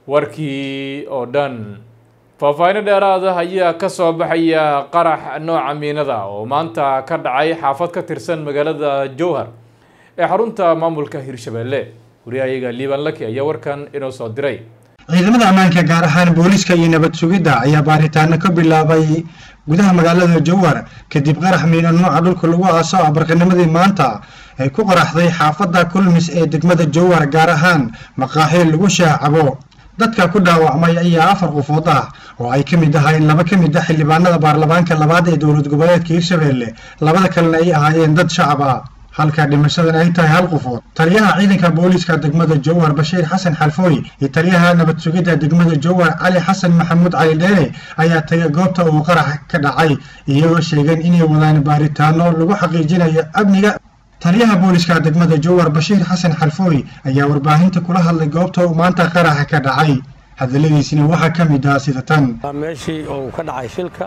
warkii oo dhan faahfaahinno dheeraad ah ayaa ka soo baxaya qarax nooca miinada oo maanta ka dhacay xaafad ka tirsan magaalada jowhar ee xarunta maamulka hirshabelle wariyahayaga liiban laki ayaa warkan inoo soo diray ciidamada ammaanka gaar ahaan booliiska iyo nabad sugidda ayaa baaritaano ka bilaabay gudaha magaalada jowhar kadib qarax miino nooca dhulka lagu aaso ah barqanimadii maanta ay ku qaraxday xaafadda kulmis ee degmada jowhar gaar ahaan maqaaxiil lagu shaacabo dadka ku dhaawacmay ayaa afar qofood ah oo ay ka mid ahaayeen laba ka mid ah xildhibaanada baarlamaanka labaad ee dowlad goboleedka hirshabelle labada kalena ay ahaayeen dad shacab ah halka dhimashadan ay tahay hal qofood taliyaha ciidanka booliiska degmada jowhar bashiir xasan xalfooy iyo taliyaha nabad sugidda degmada jowhar cali xasan maxamuud cali dheere ayaa tagay goobta uu qarax ka dhacay iyagoo sheegeen inay wadaan baaritaano lagu xaqiijinayo amniga taliyaha booliiska degmada jowhar bashiir xasan xalfooy ayaa warbaahinta kula hadlay goobta uu maanta qaraxa ka dhacay hadaladiisina waxaa ka mid ah sida tan meeshii uu ka dhacay shilka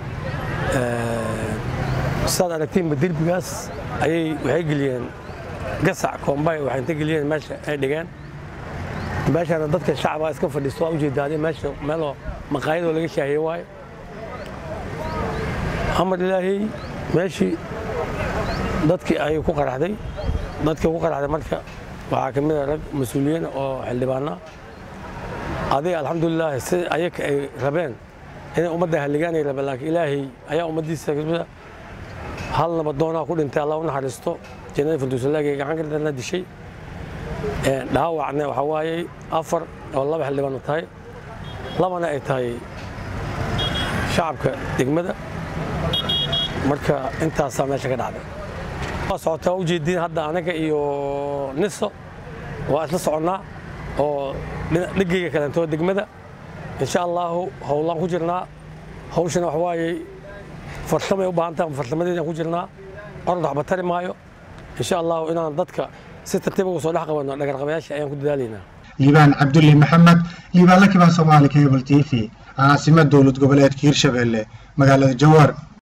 saad aragtiinba derbigaas ayay waxay geliyeen gasac koombay waxay inta geliyeen meesha ay dhigeen meeshana dadka shacabaa iska fadhiisto waa ujeedaade meesha meeloo maqaayadoo laga shaahiye waayo amar ilaahay meeshii dadkii ayay ku qaraxday dadkii ku qaraxday marka waxaa ka mid a rag mas-uuliyiin oo xildhibaana adiga alxamdulilah si ayaka ay rabeen inay ummadda halligaan ay rabeen laakiin ilaahay ayaa ummaddiisa hal nabadoonaa ku dhintay allah u naxariisto jannada firdowsalaagay gacan kartana dishay dhaawacna waxaa waayey afar oo laba xildhibaano tahay labana ay tahay shacabka degmada marka intaasaa meesha ka dhacday waa socotaa waa ujeediin hadda anaga iyo niso waa isla soconnaa oo dhegeyga kalentoo degmada insha allaahu howlaan ku jirnaa hawshana wax waayey farsamay u baahan tahay farsamadeedaan ku jirnaa orod waxba tari maayo insha allahu inaan dadka si tartiib uga soo dhex qabanno dhagarqabayaasha ayaan ku dadaalaynaa liibaan cabdulli maxamed liibaan la kibaan soomaali cable t v caasimad dowlad goboleedka hirshabelle magaalada jowhar